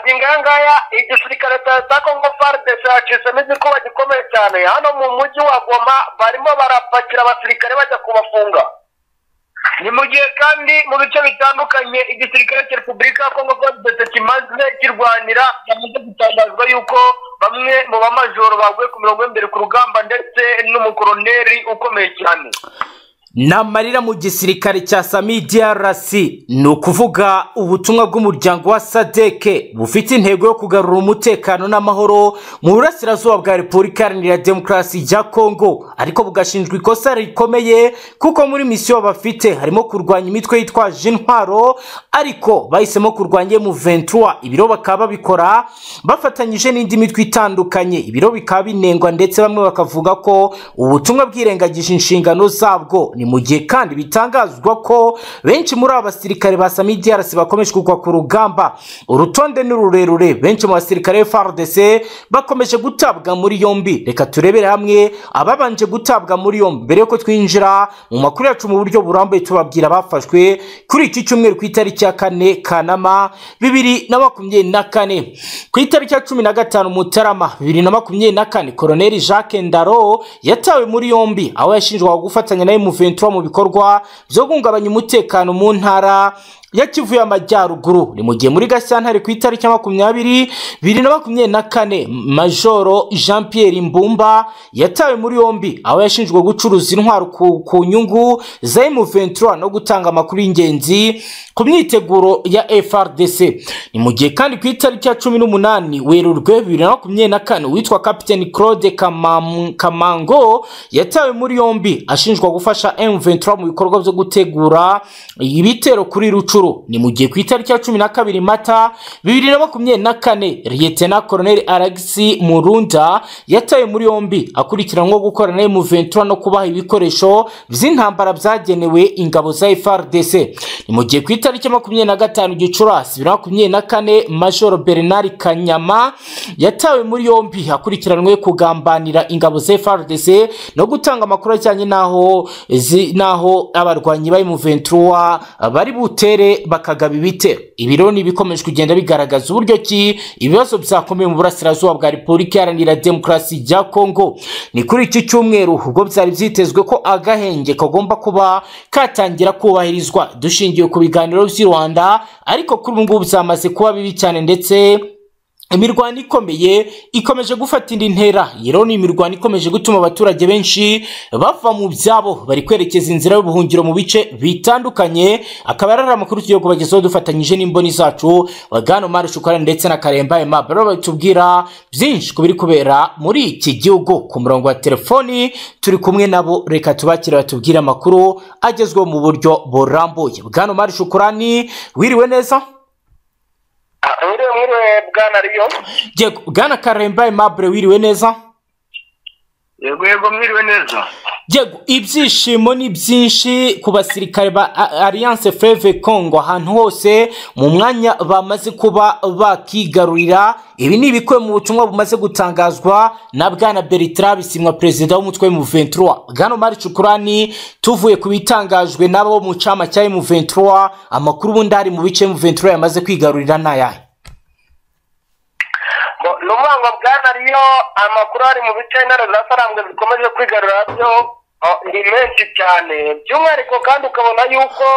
nshinga aya ngaya igisirikare cya kongo faridesi yacitsemo igikuba gikomeye cyane hano mu mujyi wa goma barimo barapakira abasirikare bajya kubafunga ni mu gihe kandi mu bice bitandukanye igisirikare cya repubulika ya kongo faridesi kimaze kirwanira cyamaze gutangazwa yuko bamwe mu bamajoro baguye ku mirongo y'imbere ku rugamba ndetse n'umukoroneri ukomeye cyane ni amarira mu gisirikare cya sami DRC ni ukuvuga ubutumwa bw'umuryango wa sadeke bufite intego yo kugarura umutekano n'amahoro mu burasirazuba bwa repubulika iharanira demokarasi ya kongo ariko bugashinjwa ikosa rikomeye kuko muri misiyo bafite harimo kurwanya imitwe yitwaje intwaro ariko bahisemo kurwanya M23 ibiro bakaba babikora bafatanyije n'indi mitwe itandukanye ibiro bikaba binengwa ndetse bamwe bakavuga ko ubutumwa bwirengagije inshingano zabwo ni mu gihe kandi bitangazwa ko benshi muri aba basirikare ba Sami DRC bakomeje kugwa ku rugamba urutonde ni rurerure benshi mu basirikare ba FARDC bakomeje gutabwa muri yombi reka turebere hamwe ababanje gutabwa muri yombi mbere yuko twinjira mu makuru yacu mu buryo burambuye tubabwira abafashwe kuri iki cyumweru ku itariki ya kane Kanama bibiri na makumyabiri na kane ku itariki ya cumi na gatanu Mutarama bibiri na makumyabiri na kane Koloneli Jacques Ndaro yatawe muri yombi aho yashinjwaga gufatanya na M23 mu bikorwa byo guhungabanya umutekano mu ntara ya Kivu y'Amajyaruguru ni mu gihe muri Gashyantare ku itariki ya makumyabiri bibiri na makumyabiri na kane Majoro Jean Pierre Mbumba yatawe muri yombi aho yashinjwaga gucuruza intwaro ku, ku nyungu za M23 no gutanga amakuru y'ingenzi ku myiteguro ya FRDC ni mu gihe kandi ku itariki ya cumi n'umunani Werurwe bibiri na makumyabiri na kane witwa Capitaine Claude Kamam- Kamango yatawe muri yombi ashinjwa gufasha M23 mu bikorwa byo gutegura ibitero kuri Rucu inshuro ni mu gihe ku itariki ya cumi na kabiri mata bibiri na makumyabiri na kane liyetena koroneli aragisi murunda yatawe muri yombi akurikiranweho gukorana na M23 no kubaha ibikoresho by'intambara byagenewe ingabo za FRDC ni mu gihe ku itariki ya makumyabiri na gatanu gicurasi bibiri na makumyabiri na kane majoro bernard kanyama yatawe muri yombi akurikiranwe kugambanira ingabo za FRDC no gutanga amakuru ajyanye n'aho zi- n'aho abarwanyi ba M23 bari butere bakagaba ibitero ibiro ni ibikomeje kugenda bigaragaza uburyo ki ibibazo byakomeye mu burasirazuba bwa repubulika iharanira demokarasi ya kongo ni kuri iki cyumweru ubwo byari byitezwe ko agahenge kagomba kuba katangira kubahirizwa dushingiye ku biganiro by'i rwanda ariko kuri ubu ngubu byamaze kuba bibi cyane ndetse imirwano ikomeye ikomeje gufata indi ntera rero ni imirwano ikomeje gutuma abaturage benshi bava mu byabo bari kwerekeza inzira y'ubuhungiro mu bice bitandukanye akaba ari amakuru tugiye kubagezaho dufatanyije n'imboni zacu bagano mari shukara ndetse na karemba ema bari batubwira byinshi ku biri kubera muri iki gihugu ku murongo wa telefoni turi kumwe nabo reka tubakire batubwire amakuru agezweho mu buryo burambuye bwano mari shukurani wiriwe neza mwiriwe mwiriwe bwana riyo Yego, bwana karemba aimable wiriwe neza yego yego mwiriwe neza yego ibyishimo ni byinshi ku basirikare ba A- alliance fleve congo ahantu hose mu mwanya bamaze kuba bakigarurira ibi ni ibikuwe mu butumwa bumaze gutangazwa na bwana bertrand bisimwa perezida w'umutwe wa M23 bwana omar cukurani tuvuye ku bitangajwe n'abo mu cama cya M23 amakuru ubundi ari mu bice M23 yamaze kwigarurira ni ayahe Ngo ni umwango bwana riyo amakuru ari mu bice intare zasarambwe zikomeje kwigarura byo oh, ni menshi cyane by'umwihariko kandi ukabona yuko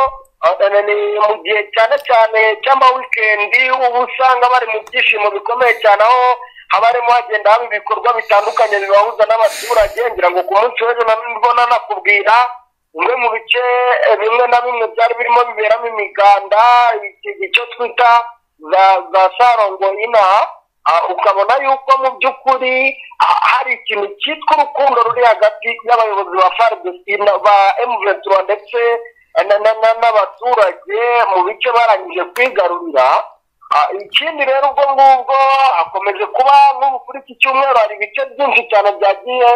oh, eh, ni mu gihe cyane cyane cy'amawikendi uba usanga bari mu byishimo bikomeye cyane aho haba harimo hagenda haba ibikorwa bitandukanye bibahuza n'abaturage ngira ngo ku munsi w'ejo na nibwo nanakubwira bimwe mu bice eh, bimwe na bimwe byari birimo biberamo imiganda iki- icyo twita za za sarongo inaha Ah, ukabona yuko mu by'ukuri ah, hari ikintu cyitwa urukundo ruri hagati y'abayobozi ba FARDC na- ba M23 ndetse na- na- na- n'abaturage mu bice barangije kwigarurira Ah, ikindi rero ubwo ngubwo hakomeje kuba nk'ubu kuri iki cyumweru hari ibice byinshi cyane byagiye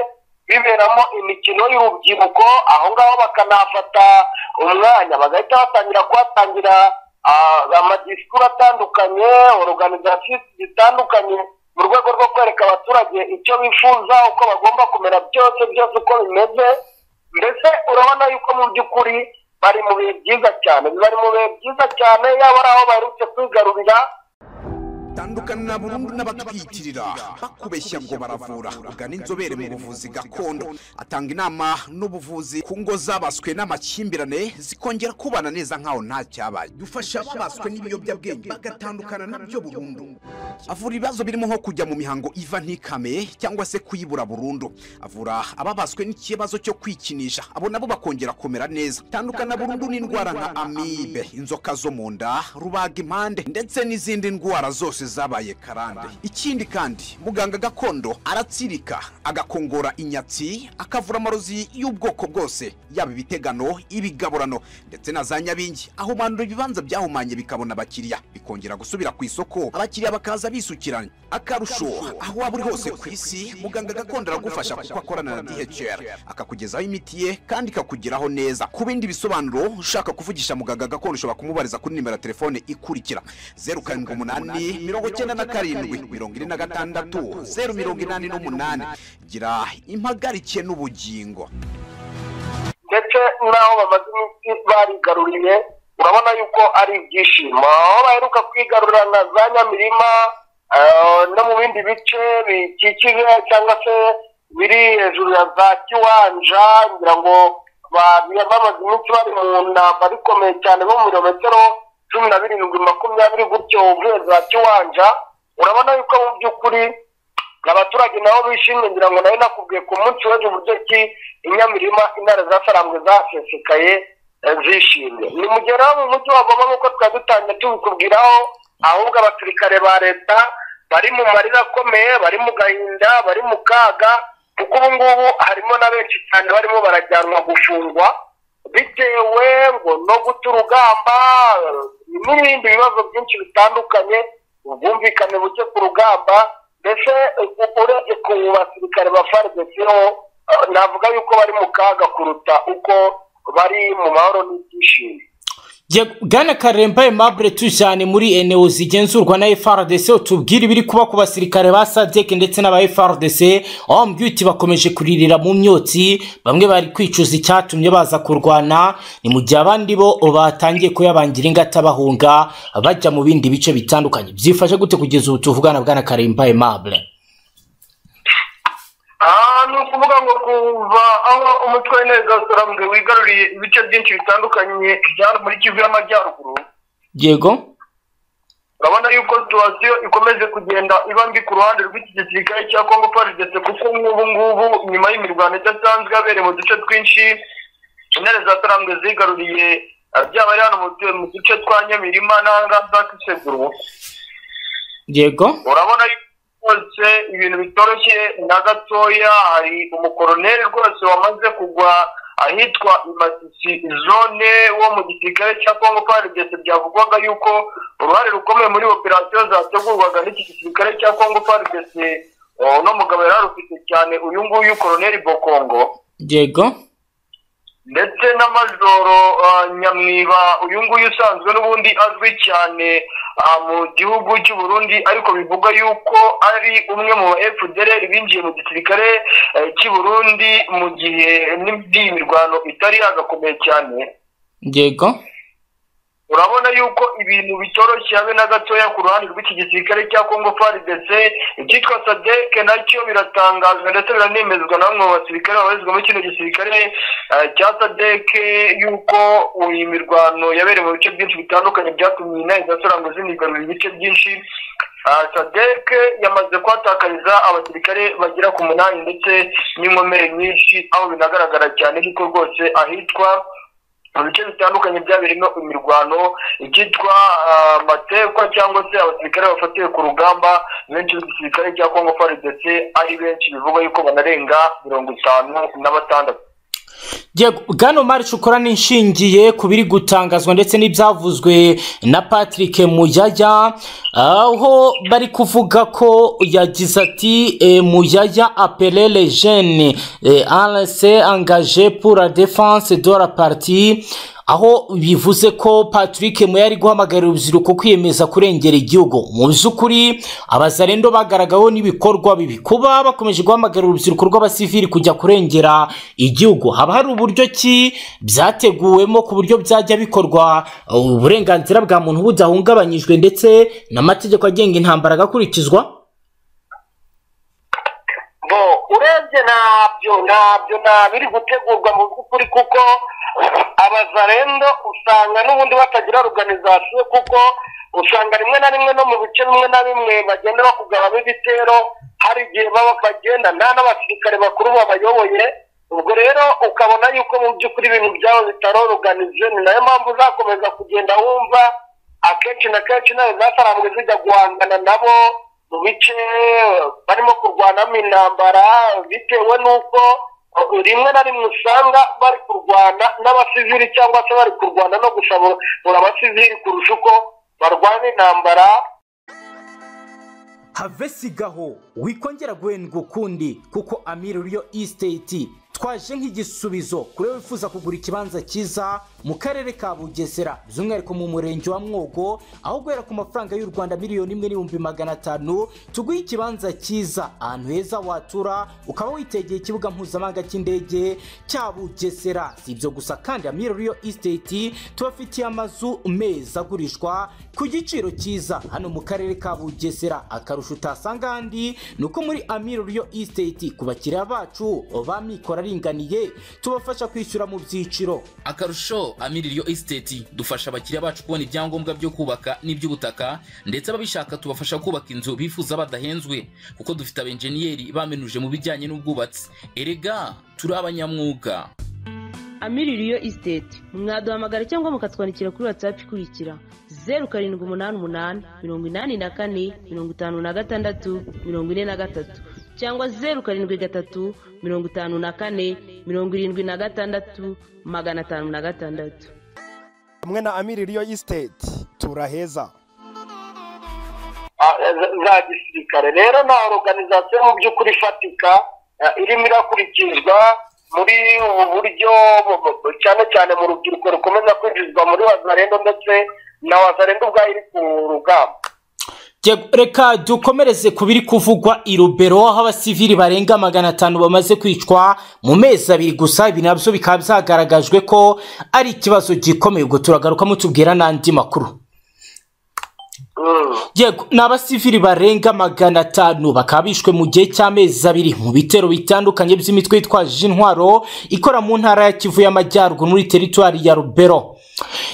biberamo imikino y'urubyiruko aho ngaho bakanafata umwanya bagahita batangira kuhatangira ah, amadisikuru atandukanye organizasiyo zitandukanye mu rwego rwo kwereka abaturage icyo bifuza uko bagomba kumera byose byose uko bimeze mbese urabona yuko mu by'ukuri bari mu bihe byiza cyane bari mu bihe byiza cyane yaba ari aho baherutse kwigarurira batandukana burundu n'abatwitirira bakubeshya ngo baravura ugana inzobere mu buvuzi gakondo atanga inama n'ubuvuzi ku ngo zabaswe n'amakimbirane zikongera kubana neza nkaho nta cyabaye dufasha ababaswe n'ibiyobyabwenge bagatandukana nabyo burundu avura ibibazo birimo nko kujya mu mihango iva ntikame cyangwa se kuyibura burundu avura ababaswe n'ikibazo cyo kwikinisha abo nabo bakongera kumera neza tandukana burundu n'indwara nka amibe inzoka zo mu nda rubaga impande ndetse n'izindi ndwara zose zabaye karande ikindi kandi muganga gakondo aratsirika agakongora inyatsi akavura amarozi y'ubwoko bwose yaba ibitegano ibigaburano ndetse na za nyabingi ahumandura ibibanza byahumanye bikabona abakiriya bikongera gusubira ku isoko abakiriya bakaza bisukiranye akarusho aho waba uri hose ku isi muganga gakondo aragufasha kuko akorana na dhr akakugezaho imiti ye kandi ikakugeraho neza ku bindi bisobanuro ushaka kuvugisha muganga gakondo ushobora kumubariza kuri nimero ya telefone ikurikira zeru karindwi umunani mirongo icyenda na karindwi mirongo ine na gatandatu zeru mirongo inani n'umunani gira impagarike n'ubugingo ndetse n'aho bamaze iminsi barigaruriye urabona yuko ari ibyishimo aho baheruka kwigarurira na za nyamirima eh, no mu bindi bice bikikije cyangwa se biri hejuru ya za kiwanja ngira ngo ba- bamaze iminsi bari mu ntambara ikomeye cyane nko mu birometero cumi na birindwi makumyabiri gutyo uvuye za kiwanja urabona yuko mu by'ukuri abaturage nabo bishimye ngira ngo nawe nakubwiye ku munsi w'ejo uburyo ki inyamirima intare zasarambwe zasesekaye eh, zishimye nimugeraho mu mujyi wa goma nk'uko twari dutangiye tubikubwiraho ahubwo abasirikare ba leta bari mu marira akomeye bari mu gahinda bari mu kaga kuko ubu ngubu harimo na benshi cyane barimo barajyanwa gufungwa bitewe ngo no guta urugamba n'ibindi bibazo byinshi bitandukanye ubwumvikane buke ku rugamba mbese u- urebye ku basirikare ba fardesiho navuga yuko bari mu kaga kuruta uko bari mu mahoro n'ibyishimo Je- bwana karemba aimable tujyane muri eneo zigenzurwa na frdc tubwire ibiri kuba ku basirikare ba sadek ndetse n'aba frdc aho mbyuti bakomeje kuririra mu myotsi bamwe bari kwicuza icyatumye baza kurwana ni mu gihe abandi bo batangiye kuyabangira ingata bahunga bajya mu bindi bice bitandukanye byifashe gute kugeza ubu tuvugana bwana karemba aimable aha ni ukuvuga ngo kuva aho umutwe w'inteko z'abasorambwe wigaruriye ibice byinshi bitandukanye bya hano muri kivu y'amajyaruguru yego urabona yuko situwasiyo ikomeje kugenda iba mbi ku ruhande rw'iki gisirikare cya kongo parigese kuko nk'ubu ngubu nyuma y'imirwano idasanzwe yabereye mu duce twinshi intare za sarambwe zigaruriye eh, byaba ari hano mu du- mu duce twa nyamirima n'ahangaha za kiseguru yego urabona yuko rwose ibintu bitoroshye na gatoya hari umukoroneri rwose wamaze kugwa ahitwa imatisi zone wo mu gisirikare cya kongo parigese byavugwaga yuko uruhare rukomeye muri operasiyo zategurwaga n'iki gisirikare cya kongo parigese uno mugabo yari arufite cyane uyu nguyu koroneri bokongo yego ndetse n'amajoro ah, nyamwiba uyu nguyu usanzwe n'ubundi azwi cyane ah, mu gihugu cy'u Burundi ariko bivugwa yuko ari umwe mu ba FDLR binjiye mu gisirikare eh, cy'i Burundi mu gihe n'indi mirwano itari yagakomeye cyane yego urabona yuko ibintu bitoroshye habe na gatoya ku ruhande rw'iki gisirikare cya congo frdc icyitwa sadeke nacyo biratangazwa ndetse biranemezwa na bamwe mu basirikare babarizwa muri kino gisirikare eh, cya sadeke yuko iyi mirwano yabereye mu bice byinshi bitandukanye byatumye intare zasarango zinigarurira ibice byinshi Ah, sadek yamaze kuhatakariza abasirikare bagera ku munani ndetse n'inkomere nyinshi aho binagaragara cyane yuko rwose ahitwa mu bice bitandukanye byabirimo imirwano icyitwa ah, matekwa cyangwa se abasirikare bafatiwe ku rugamba benshi b'igisirikare cya kongo frdc ari benshi bivugwa yuko banarenga mirongo itanu na batandatu Yego, Bwana Omar Shukura nishingiye ku biri gutangazwa ndetse n'ibyavuzwe na Patrick Muyaya aho bari kuvuga ko yagize ati eh, Muyaya appelé les jeunes eh, à se engager pour la défense de la partie aho bivuze ko patrick muya ari guhamagarira urubyiruko kwiyemeza kurengera igihugu mu by'ukuri abazarendo bagaragaweho n'ibikorwa bibi kuba bakomeje guhamagarira urubyiruko rw'abasivili kujya kurengera igihugu haba hari uburyo ki byateguwemo ku buryo byajya bikorwa uburenganzira bwa muntu budahungabanyijwe ndetse n'amategeko agenga intambara agakurikizwa bo urebye ntabyo ntabyo ntabiri gutegurwa mu by'ukuri kuko abazarendo usanga n'ubundi batagira organizasiyo kuko usanga rimwe na rimwe no mu bice bimwe na bimwe bagenda bakugabamo ibitero hari igihe baba bagenda nta n'abasirikare bakuru babayoboye ubwo rero ukabona yuko mu by'ukuri ibintu byabo bitaroruganije ni nayo mpamvu uzakomeza kugenda wumva akenshi na kenshi nawe zasarambwe zijya guhangana nabo mu bice barimo kurwanamo intambara bitewe n'uko rimwe na rimwe usanga bari kurwana n'abasivili cyangwa se bari kurwana no gusabura abasivili kurusha uko barwana intambara havesigaho wikongera guhendwa ukundi kuko amiri riyo isiteti twaje nk'igisubizo kuri wifuza kugura ikibanza cyiza mu karere ka bugesera by'umwihariko mu murenge wa mwogo aho guhera ku mafaranga y'u rwanda miliyoni imwe n'ibihumbi magana atanu tuguhe ikibanza cyiza ahantu heza watura ukaba witegeye ikibuga mpuzamahanga cy'indege cya bugesera si ibyo gusa kandi amiri riyo isiteti tubafitiye amazu meza agurishwa ku giciro cyiza hano mu karere ka bugesera akarusho utasanga ahandi ni uko muri amiri riyo isiteti ku bakiriya bacu ba mikoro aringaniye tubafasha kwishyura mu byiciro akarusho amiri riyo esiteti dufasha abakiriya bacu kubona ibyangombwa byo kubaka n'iby'ubutaka ndetse ababishaka tubafasha kubaka inzu bifuza badahenzwe kuko dufite abenjeniyeri bamenuje mu bijyanye n'ubwubatsi erega turi abanyamwuga amiri riyo isiteti mwaduhamagara cyangwa mukatwandikira kuri watsapu ikurikira zeru karindwi umunani umunani mirongo inani na kane mirongo itanu na gatandatu mirongo ine na gatatu cyangwa zeru karindwi gatatu mirongo itanu na kane mirongo irindwi na gatandatu magana atanu na gatandatu hamwe na amiri riyo isiteti turaheza Ah, za za gisirikare rero nta organizasiyo mu by'ukuri ifatika ah, irimo irakurikizwa muri ubu buryo bu- bu- bu- cyane cyane mu rubyiruko rukomeza kwinjizwa muri wazarendo ndetse na wazarendo ubwayo iri ku rugamba Jye- reka dukomereze ku biri kuvugwa i rubero aho abasivili barenga magana atanu bamaze kwicwa mu mezi abiri gusa ibi nabyo bikaba byagaragajwe ko ari ikibazo gikomeye ubwo turagaruka mutubwira n'andi makuru Mm. yego ni abasivili barenga magana atanu bakaba bishwe mu gihe cy'amezi abiri mu bitero bitandukanye by'imitwe yitwaje intwaro ikora mu ntara ya kivu y'amajyaruguru muri teritwari ya rubero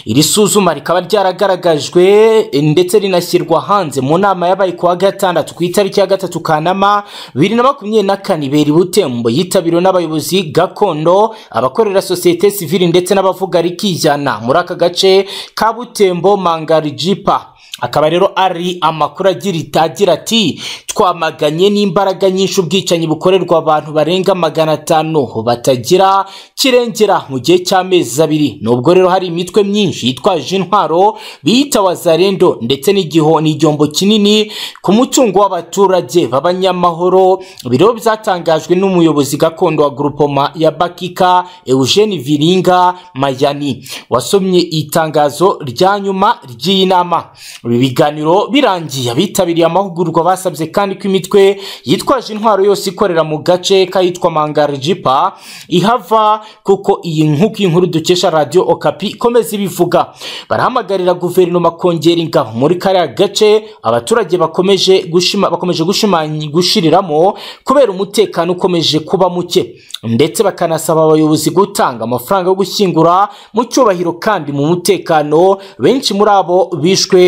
iri suzuma rikaba ryaragaragajwe eh, ndetse rinashyirwa hanze mu nama yabaye ku wa gatandatu ku itariki ya gatatu kanama bibiri na makumyabiri na kane ibera i butembo yitabiriwe n'abayobozi gakondo abakorera sosiyete sivili ndetse n'abavuga rikijyana muri aka gace ka butembo mangarijipa akaba rero ari amakuru agira itagira ati twamaganye n'imbaraga nyinshi ubwicanyi bukorerwa abantu barenga magana atanu batagira kirengera mu gihe cy'amezi abiri nubwo rero hari imitwe myinshi yitwaje intwaro biyita wazarendo ndetse n'igiho n'igihombo kinini ku mutungo w'abaturage b'abanyamahoro biro byatangajwe n'umuyobozi gakondo wa grupoma ya bakika eugene viringa mayani wasomye itangazo rya nyuma ry'iyi nama ibi biganiro birangiye abitabiriye amahugurwa basabye kandi ko imitwe yitwaje intwaro yose ikorera mu gace kayitwa mangarijipa ihava kuko iyi nk'uko iyi nkuru dukesha radiyo okapi ikomeza ibivuga barahamagarira guverinoma kongera ingabo muri kariya gace abaturage bakomeje gushima bakomeje gushimanya gushiriramo kubera umutekano ukomeje kuba muke ndetse bakanasaba abayobozi gutanga amafaranga yo gushyingura mu cyubahiro kandi mu mutekano benshi muri abo bishwe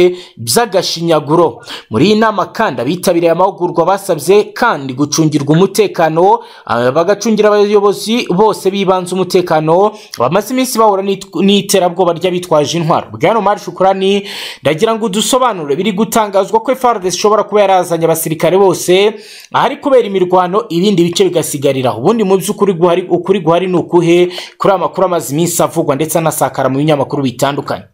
by'agashinyaguro muri iyi nama kandi abitabiriye amahugurwa basabye kandi gucungirwa umutekano ah, bagacungira abayobozi bose bibanze umutekano bamaze iminsi bahura n'it- n'iterabwoba ry'abitwaje intwaro bwana omar shukurani ndagira ngo udusobanure biri gutangazwa ko fardes ishobora kuba yarazanye abasirikare bose ahari kubera imirwano ibindi bice bigasigarira ubundi mu by'ukuri guhari ukuri guhari ni ukuhe kuri aya makuru amaze iminsi avugwa ndetse anasakara mu binyamakuru bitandukanye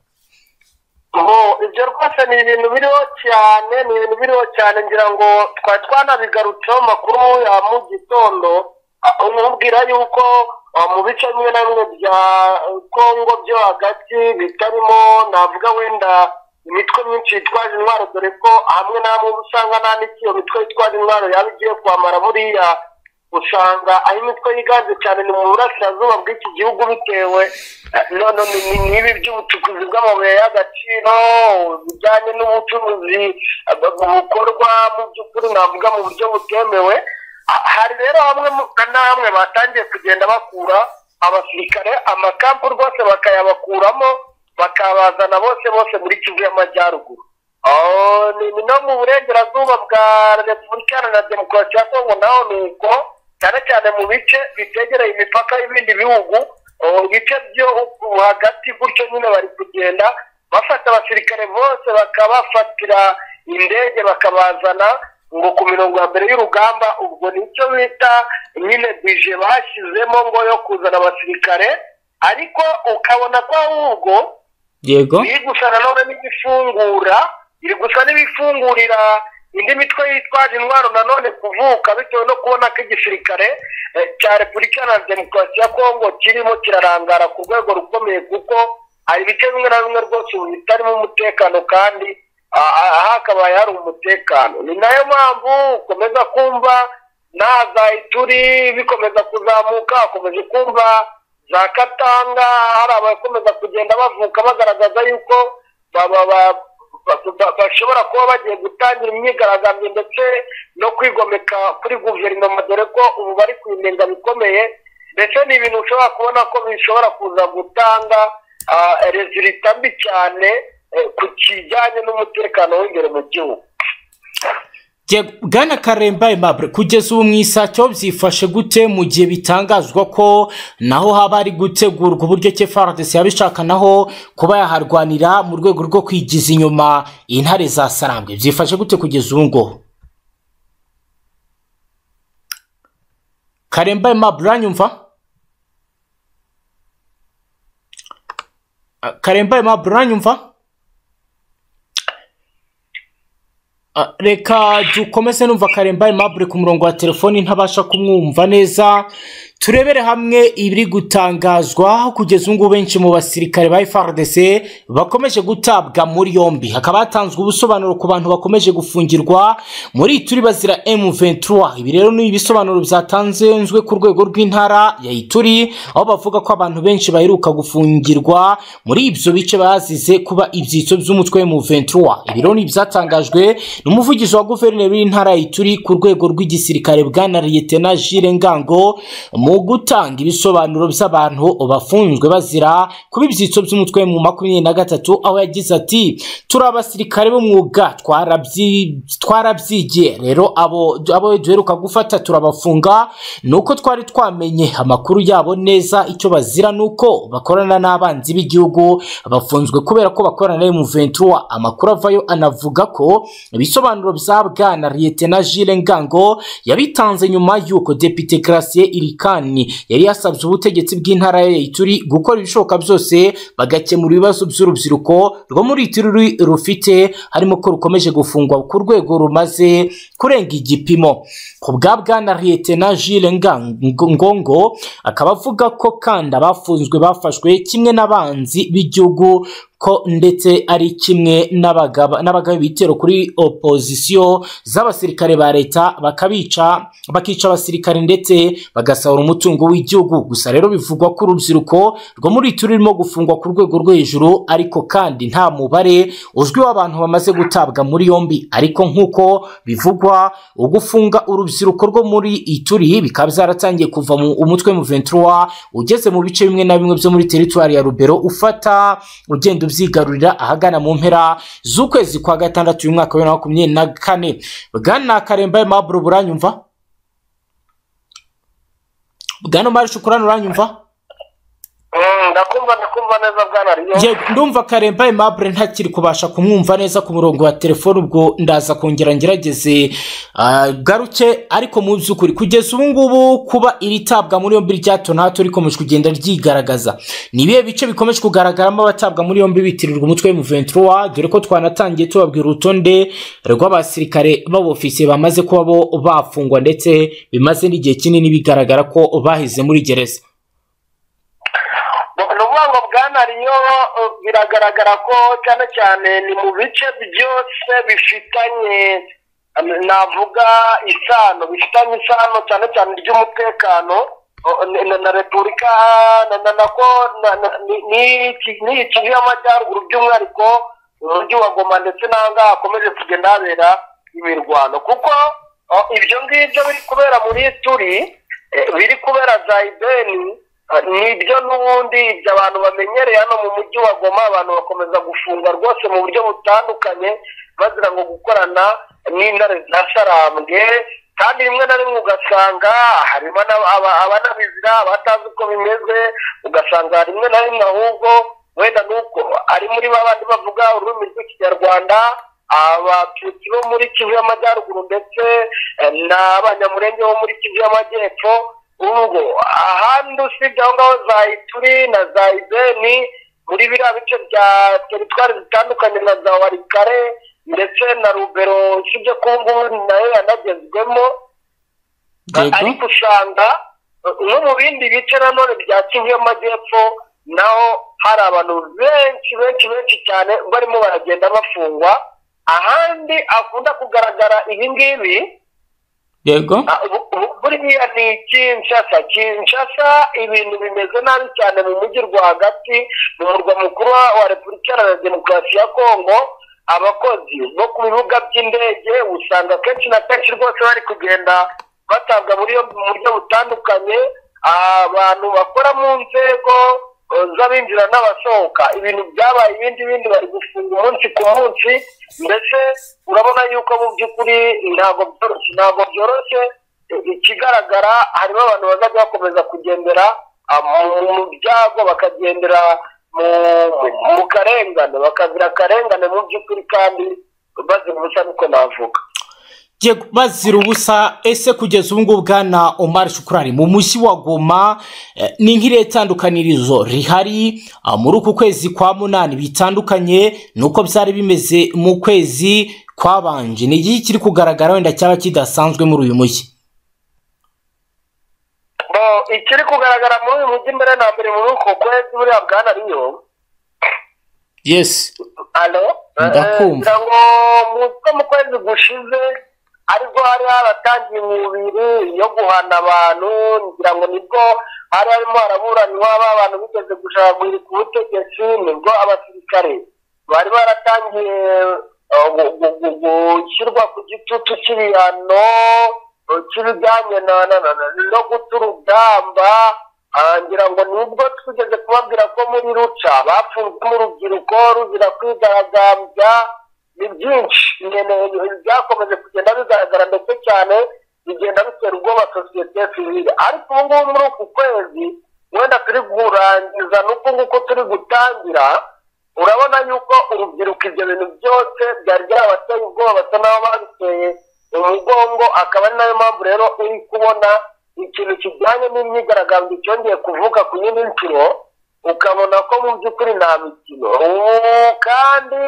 ngo ibyo rwose ni ibintu biriho cyane ni ibintu biriho cyane ngira ngo twari twanabigarutseho amakuru ya mu gitondo umubwira yuko ah, mu bice bimwe na bimwe bya kongo byo hagati bitarimo navuga wenda imitwe myinshi yitwaje intwaro dore ko hamwe na hamwe uba usanga nta n'iki iyo mitwe yitwaje intwaro yaba igiye kwamara buriya usanga aho imitwe yiganje cyane ni mu burasirazuba bw'iki gihugu bitewe eh, none ni- ni- n'ibi by'ubucukuzi bw'amabuye y'agaciro bijyanye n'ubucuruzi eh, bu- bukorwa mu by'ukuri navuga mu buryo butemewe Ha- hari rero hamwe mu- na hamwe batangiye kugenda bakura abasirikare amakampu rwose bakayabakuramo bakabazana bose bose muri kivu y'amajyaruguru Oh, ni ni no mu burengerazuba bwa repubulika iharanira demokarasi ya kongo naho ni uko cyane cyane mu bice bitegereye imipaka y'ibindi bihugu oh, ibice byo uku hagati gutyo nyine bari kugenda bafata abasirikare bose bakabafatira indege bakabazana ngo ku mirongo ya mbere y'urugamba ubwo nicyo bita nyine bije bashyizemo ngo yo kuzana abasirikare ariko ukabona ko ahubwo yego iri gusa nanone n'ibifungura iri gusa n'ibifungurira indi mitwe yitwaje intwaro nanone kuvuka bitewe no kubona ko igisirikare eh, cya repubulika iharanira demokarasi ya kongo kirimo kirarangara ku rwego rukomeye kuko hari ibice bimwe na bimwe rwose ubu bitarimo umutekano kandi ah, ah, aha hakabaye hari umutekano ni nayo mpamvu ukomeza kumva na za ituri bikomeza kuzamuka ukomeje kumva za katanga hari abakomeza kugenda bavuka bagaragaza yuko ba- ba- ba- ba- ba- bashobora kuba bagiye gutangira imyigaragambyo ndetse no kwigomeka kuri guverinoma dore ko ubu bari kuyinenga bikomeye ndetse ni ibintu ushobora kubona ko bishobora kuza gutanga ah, resulita mbi cyane eh, ku kijyanye n'umutekano w'imbere mu gihugu Yego, bwana karemba aimable kugeza ubu mu isacyo byifashe gute mu gihe bitangazwa ko naho haba hari gutegurwa uburyo ke faradesi yaba ishaka naho kuba yaharwanira mu rwego rwo kwigiza inyuma intare za sarambwe byifashe gute kugeza ubu ngubu karemba aimable uranyumva Ah, karemba aimable uranyumva Ah, reka dukomeze numva karemba aimable ku murongo wa telefoni ntabasha kumwumva neza turebere hamwe ibiri gutangazwa kugeza ubu ngubu benshi mu basirikare ba FARDC bakomeje gutabwa muri yombi hakaba hatanzwe ubusobanuro ku bantu bakomeje gufungirwa muri turi bazira M23 ibi rero ni ibisobanuro byatanzwe ku rwego rw'intara ya Ituri aho bavuga ko abantu benshi baheruka gufungirwa muri ibyo bice bazize kuba ibyitso by'umutwe M23 ibi rero ni ibyatangajwe n'umuvugizi wa guverineri w'intara ya Ituri ku rwego rw'igisirikare bwana Lieutenant Jules Ngango mu gutanga ibisobanuro by'abantu bafunzwe bazira kuba ibyitso by'umutwe mu makumyabiri na gatatu aho yagize ati turi abasirikare b'umwuga twarabyi- twarabyigiye rero abo abo duheruka gufata turabafunga ni uko twari twamenye amakuru yabo neza icyo bazira ni uko bakorana n'abanzi b'igihugu bafunzwe kubera ko bakorana na M23 amakuru avayo anavuga ko ibisobanuro bya bwana Lieutenant na Jules Ngango yabitanze nyuma y'uko Depite Gratien Irikani yari yasabye ubutegetsi bw'intara ya Ituri gukora ibishoboka byose bagakemura ibibazo by'urubyiruko rwo muri Ituri rufite harimo ko rukomeje gufungwa ku rwego rumaze kurenga igipimo ku bwa bwana Lieutenant Jules Ngango Ngongo akaba avuga ko kandi abafunzwe bafashwe kimwe n'abanzi b'igihugu ko ndetse ari kimwe n'abagaba n'abagaba ibitero kuri opozisiyo z'abasirikare ba leta bakabica bakica abasirikare ndetse bagasahura umutungo w'igihugu gusa rero bivugwa ko urubyiruko rwo muri turi rurimo gufungwa ku rwego rwo hejuru ariko kandi nta mubare uzwi w'abantu bamaze gutabwa muri yombi ariko nk'uko bivugwa ugufunga urubyiruko rwo muri ituri bikaba byaratangiye kuva mu umutwe mu 23 ugeze mu bice bimwe na bimwe byo muri teritwari ya rubero ufata ugenda ubyigarurira ahagana mu mpera z'ukwezi kwa gatandatu uyu mwaka wa bibiri na makumyabiri na kane bwana karemba maburo buranyumva bwana mari shukurani uranyumva Mm, ndakumva ndakumva neza bwana riyo Ye- ndumva karemba aimable ntakiri kubasha kumwumva neza ku murongo wa telefone ubwo ndaza kongera ngerageze ah, garuke ariko mu by'ukuri kugeza ubu ngubu kuba iri tabwa muri yombi rya hato na hato rikomeje kugenda ryigaragaza ni ibihe bice bikomeje kugaragaramo abatabwa muri yombi bitirirwa umutwe mu 23 dore ko twanatangiye tubabwira urutonde rw'abasirikare b'abofisiye bamaze kuba bo bafungwa ndetse bimaze n'igihe kinini bigaragara ko bahize muri gereza bwana riyo eh, biragaragara ko cyane cyane ni mu bice byose bifitanye eh, navuga isano bifitanye isano cyane cyane ry'umutekano oh, na- na- na repubulika na- na- na ko- na- na- ni- ni- n'iyi kivu y'amajyaruguru by'umwihariko umujyi wa goma ndetse n'ahangaha hakomeje kugenda habera imirwano kuko oh, ibyo ngibyo biri kubera muri turi eh, biri kubera za ideni nibyo n'ubundi ibyo abantu bamenyereye hano mu mujyi wa goma abantu bakomeza gufunga rwose mu buryo butandukanye bazira ngo gukorana n'intare za sarambwe kandi rimwe na rimwe ugasanga harimo n'aba- aba- abanabizira abatazi uko bimeze ugasanga rimwe na rimwe ahubwo wenda nuko ari muri ba bandi bavuga ururimi rw'ikinyarwanda abatutsi bo muri kivu y'amajyaruguru ndetse eh, n'abanyamurenge bo muri kivu y'amajyepfo ubwo ahandi usibye aho ngaho za ituri na za ibeni muri biriya bice bya teritwari zitandukanye na za warikare ndetse na rubero usibye ko ubu ngubu nayo yanagezwemo ariko usanga uh, no mu bindi bice nanone bya kivu y'amajyepfo naho hari abantu benshi benshi benshi cyane barimo baragenda bafungwa ahandi akunda kugaragara ibi ngibi yego Ah, bu- bu- buriya ni kinshasa kinshasa ibintu bimeze nabi cyane mu mujyi rwagati mu murwa mukuru wa- wa repubulika iharanira demokarasi ya kongo abakozi bo ku bibuga by'indege usanga kenshi na kenshi rwose bari kugenda batabwa muri yombi mu buryo butandukanye abantu bakora mu nzego eh, z'abinjira n'abasohoka ibintu byabaye ibindi bindi bari gufunga umunsi ku munsi mbese urabona yuko mu by'ukuri ntabwo byoroshye ntabwo byoroshye Eh, ikigaragara harimo abantu bazajya bakomeza kugendera ah, mu- mu byago bakagendera mu mu karengane bakazira akarengane mu by'ukuri kandi bazira ubusa niko navuga Yego, bazira ubusa ese kugeza ubu ngubu bwana Omar Shukurari mu mujyi wa Goma eh, ni nk'irihe tandukanirizo rihari ah, muri uku kwezi kwa munani bitandukanye nuko byari bimeze mu kwezi kwabanje ni iki kiri kugaragara wenda cyaba kidasanzwe muri uyu mujyi Bo, ikiri kugaragara muri uyu mujyi mbere na mbere muri uko kwezi buriya bwana riyo yes alo Ndakumva. ngira ngo mutwe mu kwezi gushize ariko hari haratangiye imibiri yo guhana abantu ngira ngo nibwo hari harimo haraburanwa ba bantu bigeze gushagurira ku butegetsi nibwo abasirikare bari baratangiye eh, gu- gu- gu- gushyirwa ku gitutu cy'ibihano eh, cy'ibijyanye na- na- na- na- no guta urugamba Ah, ngira ngo nibwo twigeze kubabwira ko muri ruca bapfunzemo urubyiruko ruzira kwigaragambya ni byinshi nyine byakomeje kugenda bigaragara ndetse cyane bigenda bitera ubwoba sosiyete sivile ariko ubu ngubu muri uku kwezi wenda turi kurangiza n'uku nguku turi gutangira urabona yuko urubyiruko ibyo bintu byose byari byarabateye ubwoba basa n'aho babiteye umugongo akaba ari nayo mpamvu rero uri kubona ikintu kijyanye n'imyigaragambyo cyongeye kuvuka ku yindi nshuro ukabona ko mu by'ukuri nta mikino ubu kandi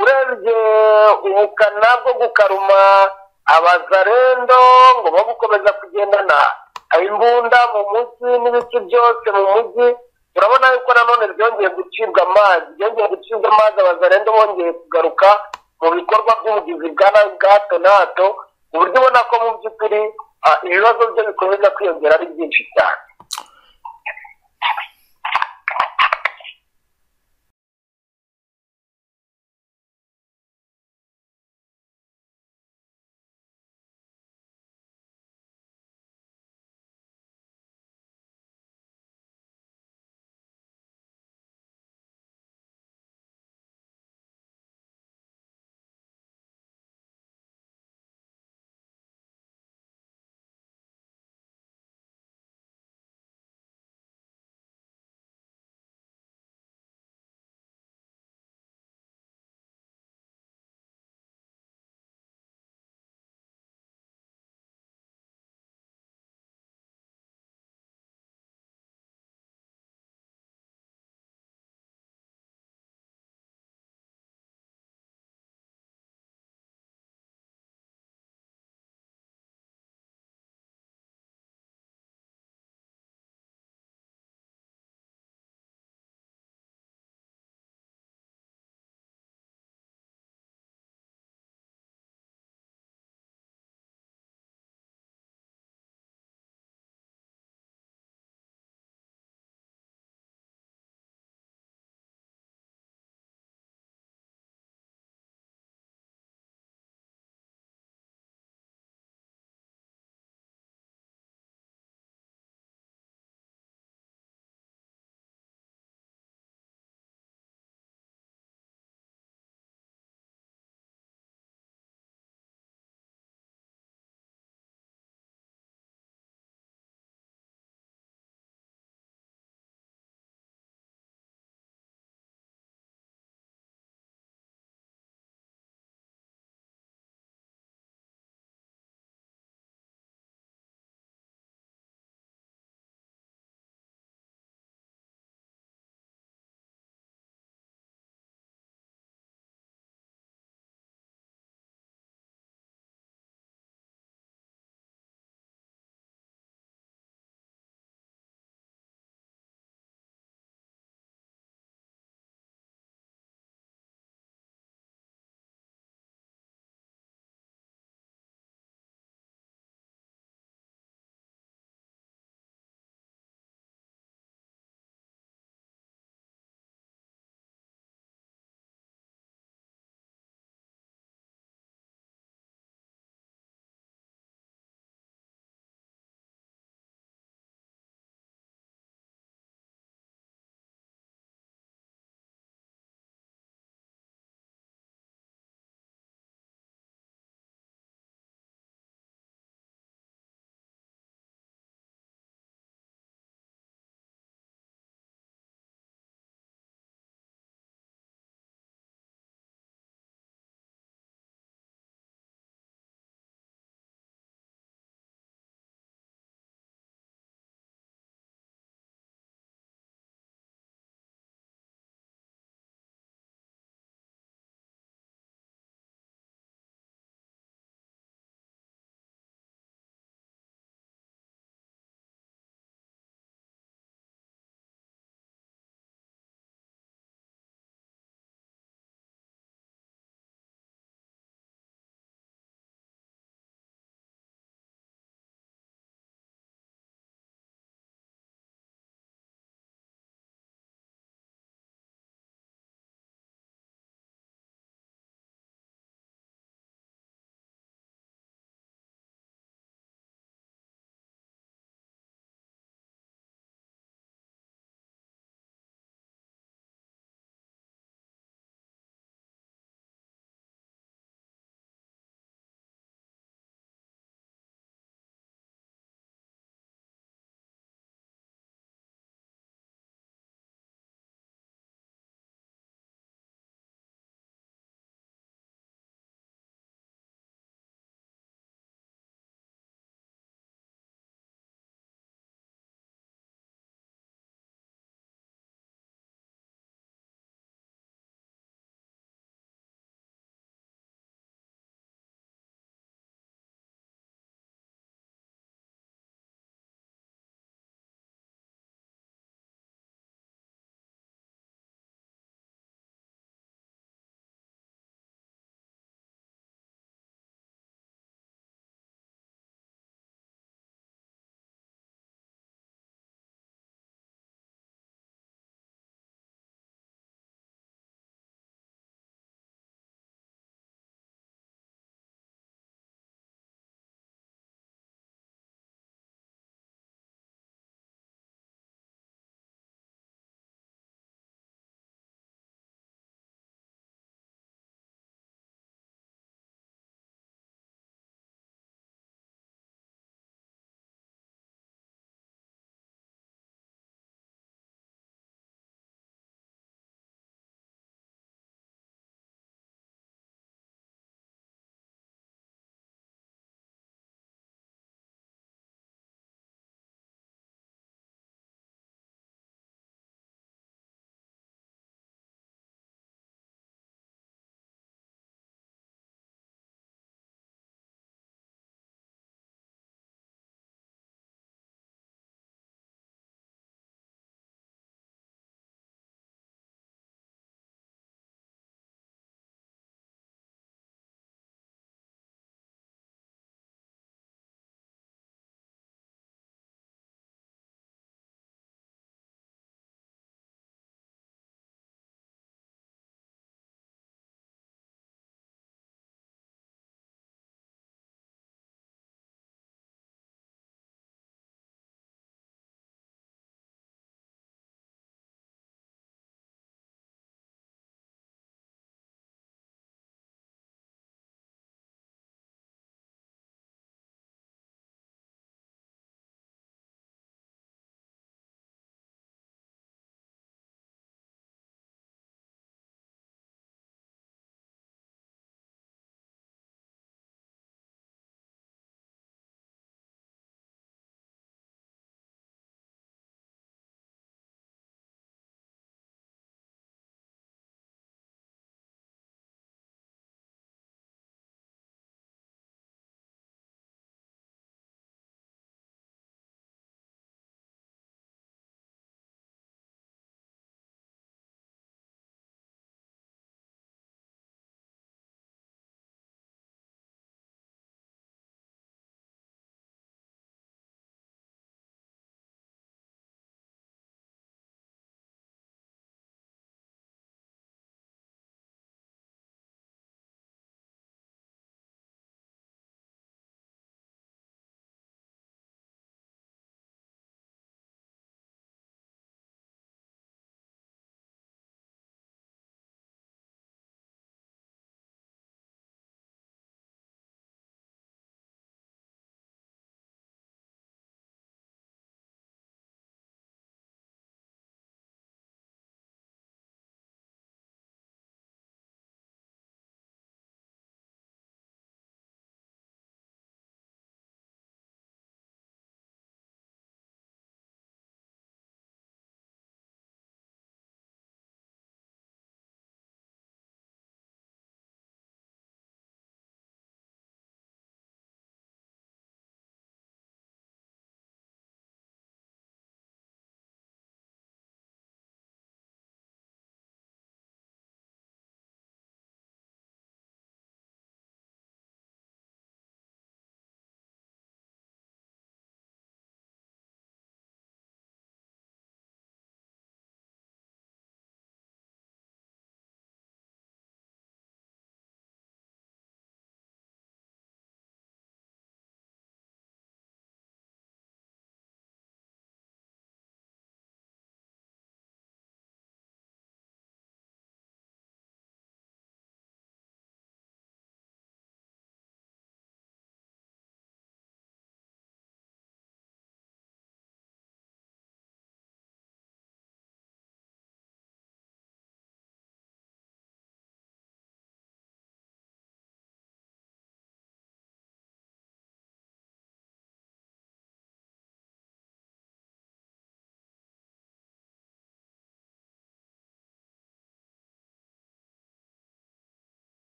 urebye ubukana bwo gukaruma abazarendo ngo bo gukomeza kugendana imbunda mu mujyi n'ibice byose mu mujyi urabona yuko nanone byongeye gucibwa amazi byongeye gucibwa amazi abazarendo bongeye kugaruka mu bikorwa by'ubugizi bwa nabi bwa hato na hato ku buryo ubona ko mu by'ukuri ah, ibibazo byo bikomeza kwiyongera ari byinshi cyane